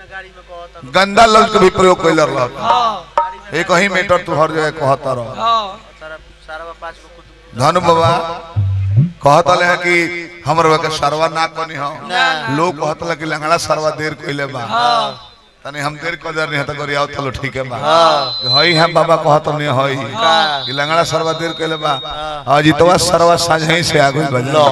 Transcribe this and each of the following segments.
गंदा लफ्ज के भी प्रयोग कैल रहा एक ही मीटर तू हर जगह कहता रह धनु बाबा कहतले है कि हमर के सरवा ना कनी हो लोग कहतले कि लंगड़ा सरवा देर कइले बा तनी हम देर कर दे नहीं तो करिया चलो ठीक है बा हई है बाबा कहत नहीं हई कि लंगड़ा सरवा देर कइले बा अजितवा सरवा साझही से आगु बजलो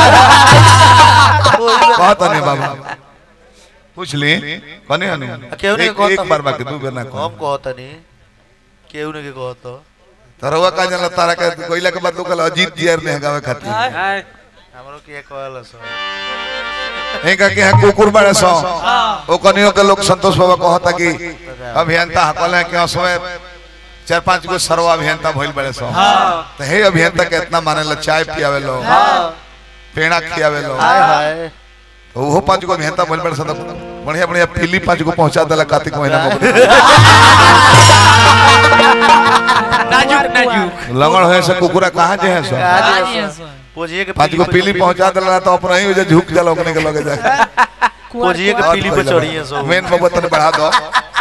कहत नहीं बाबा पूछ ली कने अनु केहू नहीं एक, कहत एक बार बाकी दू बेर ना हम कह कहतनी केहू नहीं के कहत तरवा का जन तारा के कोइला के बाद लोग कहला अजीत जियर ने गावे खातिर हमरो के कहल सो एक के है कुकुर बड़े सो ओ कनियो के लोग संतोष बाबा कहता कि अभियंता हकल है कि असमय चार पांच गो सरवा अभियंता भइल बड़े सो तो हे अभियंता के इतना माने ला चाय पियावे लो पेड़ा खियावे लो हाय हाय तो वो पांच गो अभियंता भइल बड़े सो तो बढ़िया बढ़िया फिली पांच गो पहुंचा देला कार्तिक महीना में नाजुक नाजुक लंगड़ होए से कुकुरा कहां जे है सो पोजिए के पांच गो पीली पहुंचा देला तो अपना ही वजह झुक जाला ओकने के लगे जाके पोजिए के पीली पे चढ़िए सो मेन बाबा तने बढ़ा दो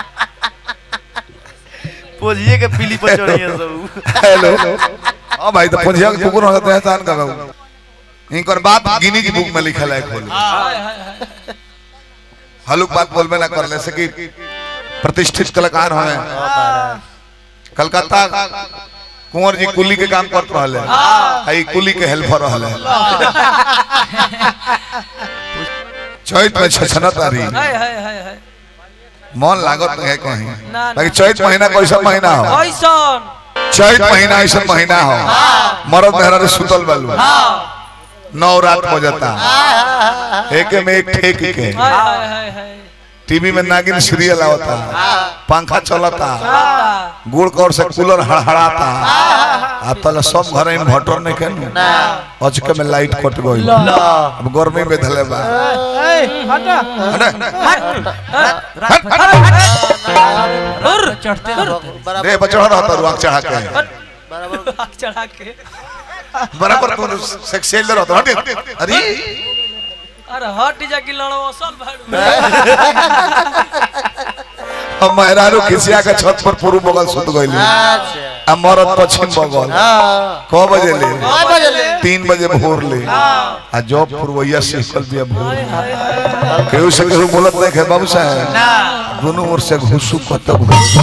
पोजिए के पीली पे चढ़िए सो हेलो हां भाई तो पुंजिया के कुकुर होता है तान का बाबू इनकर बात गिनीज बुक में लिखल है खोल हलुक बात बोलबे ना कर ले से कि प्रतिष्ठित कलाकार हमें कलकत्ता कुंवर जी कुली के काम करत रहले आई कुली के हेल्पर रहले चैत में छछनत आ रही हाय हाय हाय हाय मन लागत है कहीं ना, ना। लेकिन चैत महीना कैसा महीना हो ऐसन चैत महीना ऐसा महीना हो मरद मेहरा सुतल बालू नौ रात हो जाता एक में एक ठेक के हाय हाय हाय हाय टीवी में नागिन सीरियल आवता पंखा चलता चलता गुड़ कौर से कूलर हड़हड़ाता आ तले सब घर में भटर नहीं केनु अचके में लाइट कट गई अब गर्मी में धले बा हुर चढ़ते रे बचड़ा रहता रुआ चढ़ा के बराबर चढ़ा के बराबर तू सेक्सुअल रहता हट अरे अरे हट जा कि लड़ो असल भाड़ू हम मेहरारू खिसिया के छत पर पूर्व बगल सुत गइली अच्छा आ मरद पश्चिम बगल हां क बजे ले काय बजले तीन बजे भोर ले आ जॉब पुरवैया सिखल दिया भोर केहू से केहू बोलत नहीं है बाबू साहब दोनों ओर से घुसू कत घुसू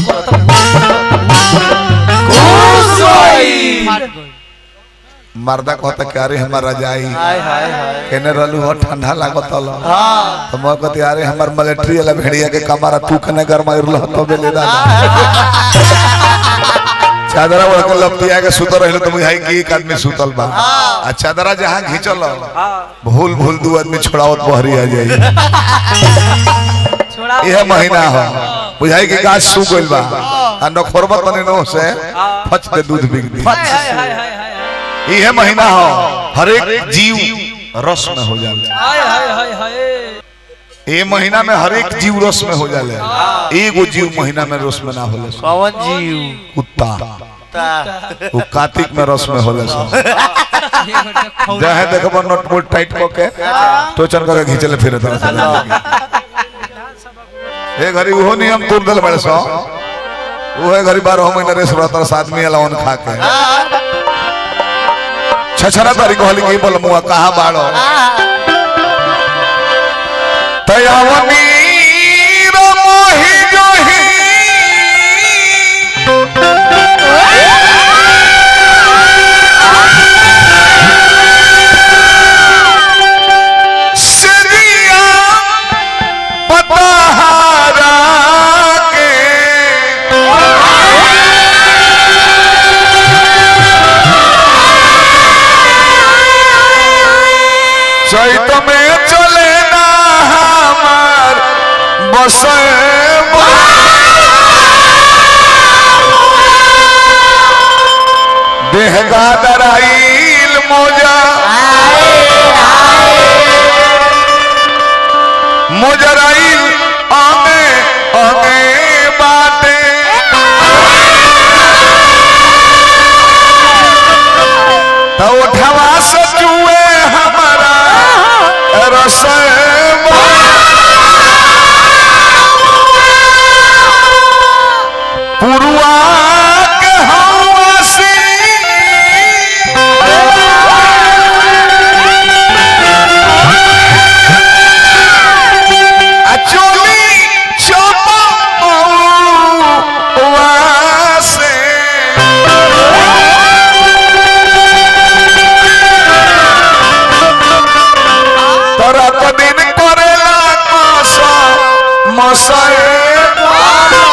मर्दा कहता कि अरे हमार रजाई हाय हाय हाय केने रहलू हो ठंडा लागत हल हां तो मैं कहती अरे हमार मिलिट्री वाला भेड़िया के कमारा तू कने गरमाइर रह तो बेले दादा चादरा ओढ़ के लपटिया के सुतल रहलो तो बुझाई कि एक आदमी सुतल बा आ चादरा जहां घिंचल भूल भूल दू आदमी छोड़ावत बहरी आ जाई छोड़ा यह महीना हो बुझाई कि गाछ सूख गइल बा आ नखोरबा तने नो से फच दे दूध बिक दी हाय हाय हाय हाय हाय यह महीना हो हर एक जीव रस में हो जाला हाय हाय हाय हाय ये महीना में हर एक जीव रस में हो जाले एगो जीव महीना में रस में ना होले पवन जीव कुत्ता ता वो कार्तिक में रस में होले सो जहे देखबो नट बोल्ट टाइट क के टोचन करके घिचले फिरे तरह से ए घरी उहो नियम तोड़ देल बड़े सो उहे घरी 12 महीना रेस रहता रस आदमी अलावन खा के छछरा तारीख होली की बोल मुआ कहां बाड़ो तयावनी मोहि जोही सदिया पतहारा के चैत में चले ना हमार बसे देहगा दराइल मोजा मोजराइल आगे आगे बाटे तो उठवा सचुए हमारा रसम मसए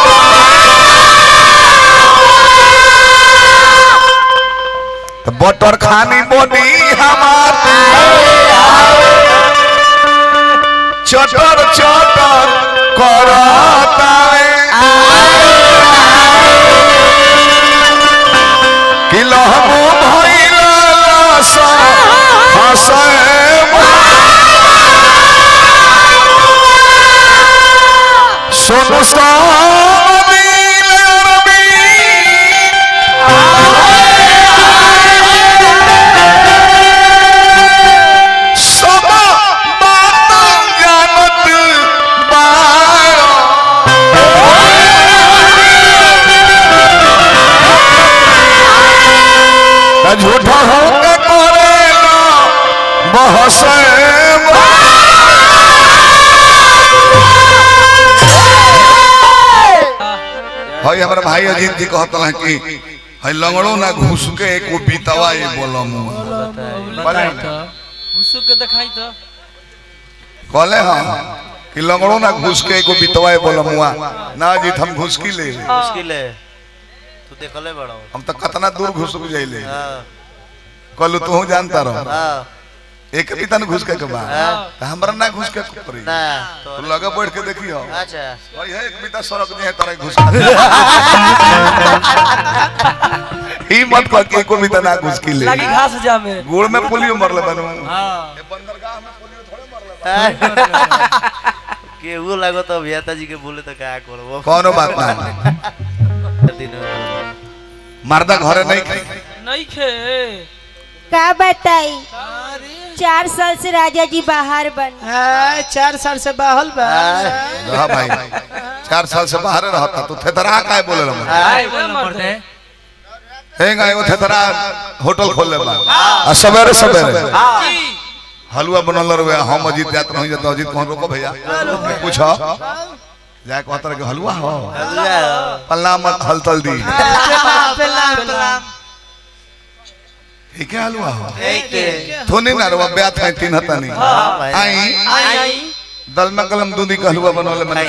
तो बटर खानी बनी हमार चटर चटर करतावे कि लहबो भइल लस हसए सोनू सामील रबी सब बात जानत बारो त झूठा हो के करेला बहसे हई हमारा भाई अजीत जी कहत हैं कि हई लंगड़ो ना घुस के एको बीतवा ये बोलम बताई तो घुसु के दिखाई तो कहले हम कि लंगड़ो ना घुस के एको बीतवा ये बोलम ना अजीत हम घुस की ले मुश्किल है तू देखले बड़ो हम तो कितना दूर घुस के जाइले हाँ कहलू तू जानता रह हाँ एक भी तन घुस के के बा हाँ। त हमरा ना घुस के पड़ी ना तो तू लगे बैठ के देखियो अच्छा भाई है एक बीता सड़क नहीं है तरह घुस ही मत कह के एको बीता ना घुस की ले लगी घास जामे गोड़ में पोलियो मरले बनू हां ये बंदरगाह में पोलियो थोड़े मरले केहू लागो तो अभियता जी के बोले तो क्या करबो कोनो बात ना दिन मर्दा घरे नहीं खाई नहीं खे का बताई चार साल से राजा जी बाहर बन हाँ, चार साल से बाहल बा रहा भाई चार साल से बाहर रहता तू थेतरा काहे बोले रहा आई बोल मरते हेंगा एगो थेतरा होटल खोल ले बा आ सवेरे सवेरे जी हलवा बनल रहे हम अजीत जात नहीं जात अजीत कौन रोको भैया पूछो जाए कहत रहे कि हलवा हो पल्ला मत हलतल दी ठीक है हलवा हो थोनी ना रवा ब्यात है तीन हता नहीं आई आई आई दल में कलम दूधी का हलवा बनवले मैंने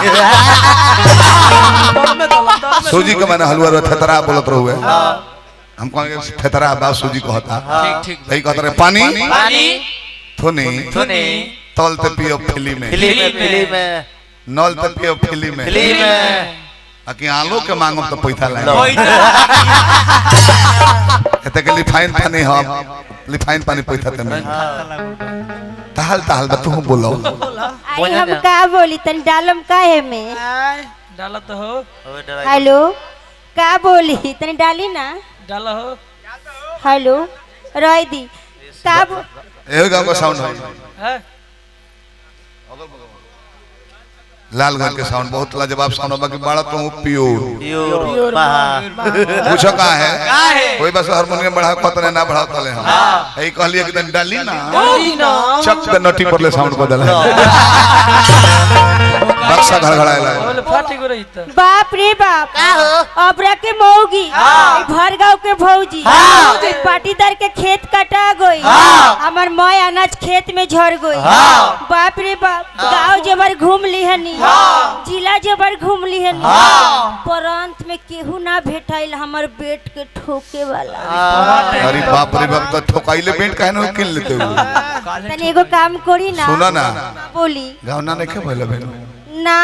दम में दम दम में सूजी का मैंने हलवा रहे थेतरा बोलत रहुए हम कहेंगे थेतरा बा सूजी को होता ठीक ठीक यही कहते रहे पानी पानी थोनी थोनी तल ते पियो फिली में फिल्म में फिल्म में नल ते पियो फिली में फिल्म में आ कि आलो के मांगो तो पैसा लाए लो। एते के लिफाइन पानी हम लिफाइन पानी पैसा ते में तहल तहल बा तू बोलो आई हम का बोली तनी डालम काहे में डाला तो हो अबे डरा हेलो का बोली तनी डाली ना डाला हो हेलो रह दी का बो- एहो गांव का साउंड है है लालगंज के साउंड बहुत लाजवाब साउंड है बाकी बड़ा तो प्योर प्योर बाहर पूछो का है काहे कोई बस हारमोनियम बढ़ा कतने ना बढ़ा तले हम यही कहलिए कि तनी डाली ना डाली ना चक पे नटी पर ले साउंड को दला बक्सा घड़घड़ाएला बोले फाटी को रही तो बाप रे बाप अबरा के मौगी भर गाँव के भौजी पाटीदार के खेत कटा गई हमार मय अनाज खेत में झड़ गई बाप रे बाप गाँव जबर घूम लिहनी जिला जबर घूम लिहनी परंत में केहू ना भेटाइल हमर बेट के ठोके वाला अरे बाप रे बाप तो ठोकाइले पेंट काहे न किन लेते हो तनी एगो काम करी ना सुना ना बोली गाँव ना नहीं के भइले बहन ना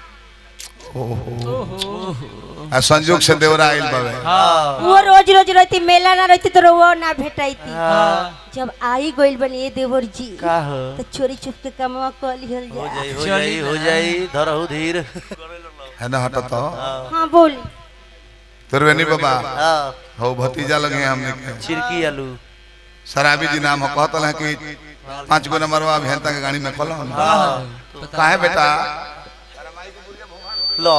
आ संजोग से देवरा आइल बावे वो रोज रोज रहती मेला ना रहती तो वो ना भेटाइती जब आई गइल बनी ये देवर जी का हो तो चोरी छुप के कमवा कर लिहल हो जाए जाई हो जाई हो जाई धरहु धीर है ना हटा तो हाँ बोली त्रिवेणी बाबा हाँ हो भतीजा लगे हमने के चिरकी आलू शराबी जी नाम हो कहतल है कि पांच गो नंबरवा अभियंता के गाड़ी में खोलो तो काहे बेटा लो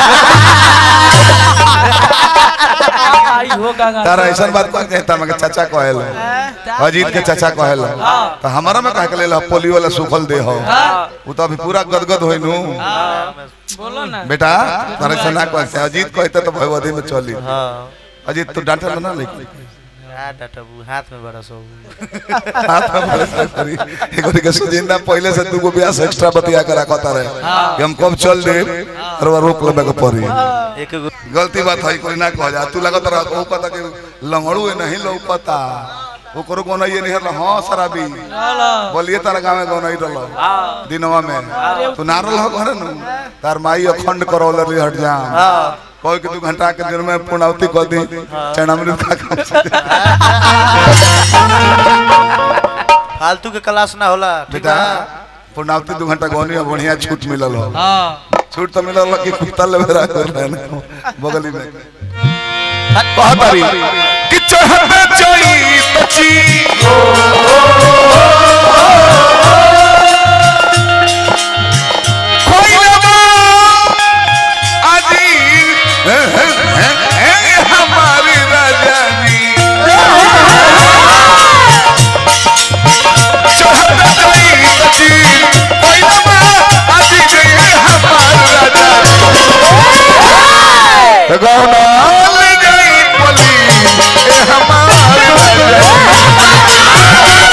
आई हो गंगा तारा ऐसा बात कह कहता मगर चाचा कहल अजीत के चाचा कहल तो हमारा में कह के ले पोलियो वाला सुखल दे हो वो तो अभी पूरा गदगद होई नु बोलो ना बेटा तारा ऐसा ना कहते अजीत कहते तो भगवती में चली हाँ अजीत तू डांटल ना लेकिन आ डटबू हाथ में बड़ा सो हाथ में भले से करी एगो के सुजिंदा पहले से दूगो ब्यास एक्स्ट्रा बतिया के रखता रहे कि हम कब चल दे और वो रोक लेबे के पड़ी एक गो गलती बात है कोई ना कह जा तू लगत रहा वो पता कि लंगड़ू है नहीं लौकता ओकरो कोनो ये नहीं हल हां शराबी बोलिए तारा गांव में कोनो रहलो दिनवा में तू नारल हो घर नु तार माई अखंड करौल रे हट जा कोई के दू घंटा के दिन में पूर्णावती कर दी चरणामृत खा खा फालतू के क्लास ना होला ठीक बेटा बा पूर्णावती दू घंटा गौनी में बढ़िया छूट मिलल हो हाँ छूट तो मिलल हो कि कुत्ता लेवे रहा कर रहे हैं बगली में कहतारी कि चढ़ते चई बची कोई लगा अजीर हमारी राजानी चढ़ते चई बची कोई लगा अजीर हमारी राजानी गौना ले जाई पली ए हमारी राजानी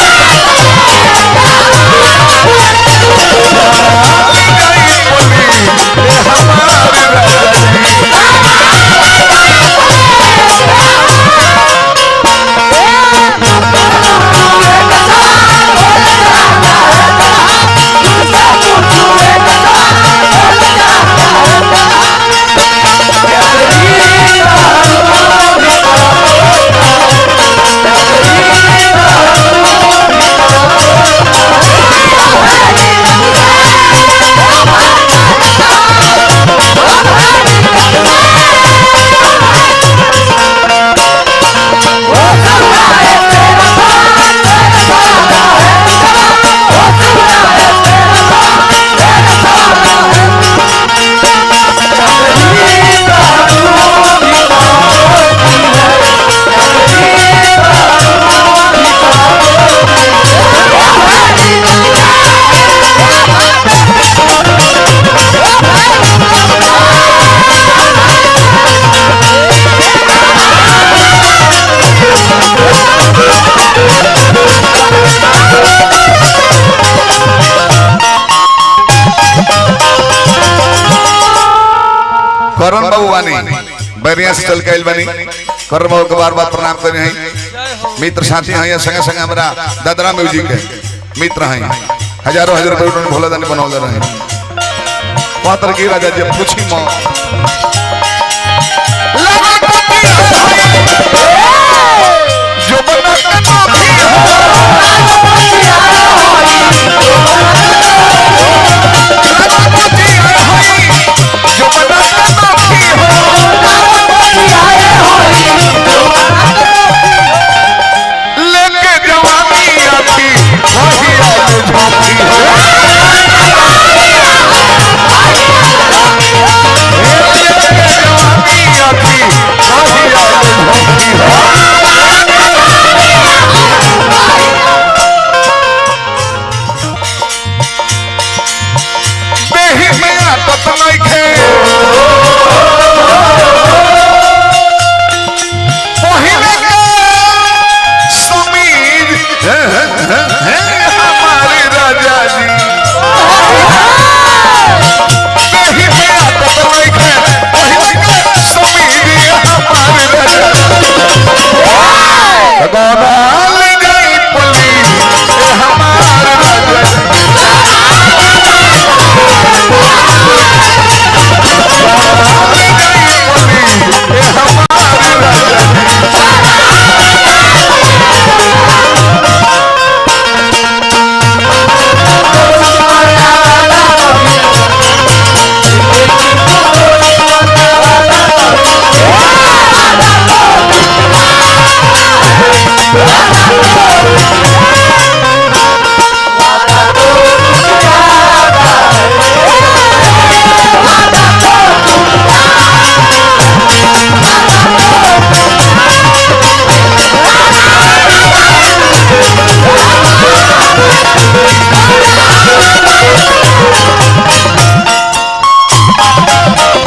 करण बाबू वानी बैरिया से चल के आइल बनी करण बाबू के बार बार प्रणाम करे हैं जय हो मित्र साथी हैं संगे संगे हमारा दादरा म्यूजिक के मित्र हैं हजारों हजार रुपये उन्होंने भोला दानी बनौले रहे पात्र की राजा जी पूछी मो जो बना के नौकरी हो जो बना के नौकरी हो लेके जवानी आती वही आज झोंकी हो लेके जवानी आती वही आज झोंकी हो देही में आदत नइखे पहिले के समीर हमारे राजा जी देही में आदत नइखे पहिले के समीर हमारे राजा भगवान ले जाई पली ए हमारे राजा जी ले जाई पली ए हमारे राजा जी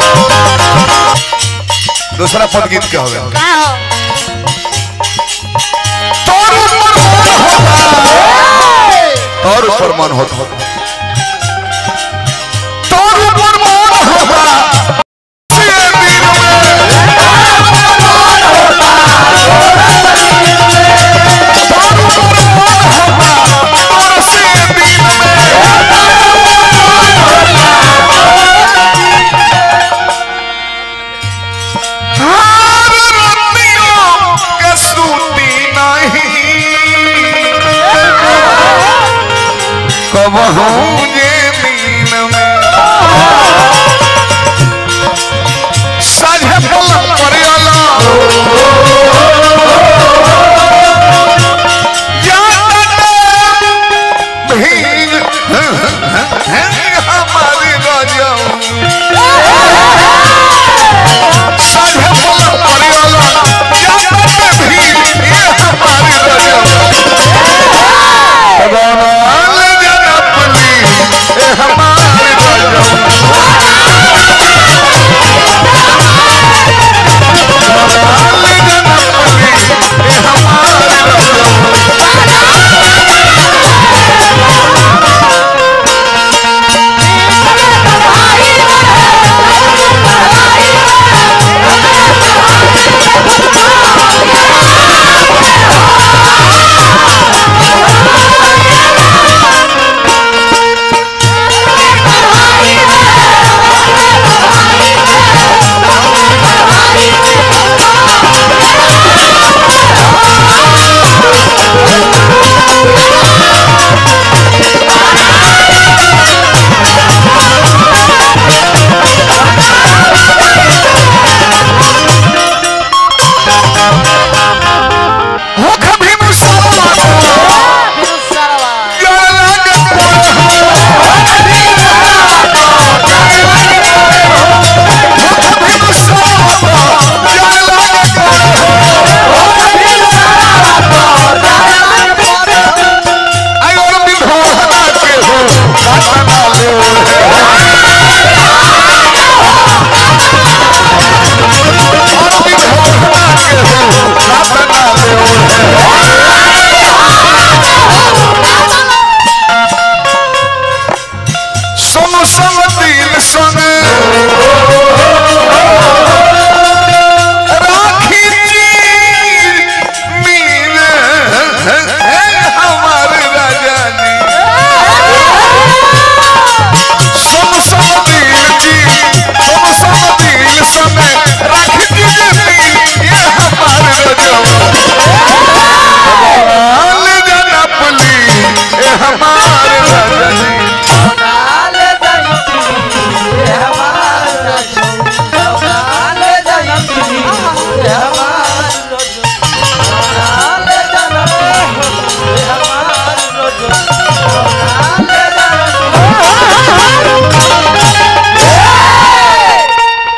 दूसरा पद गीत क्या होगा का हो और ऊपर मन होता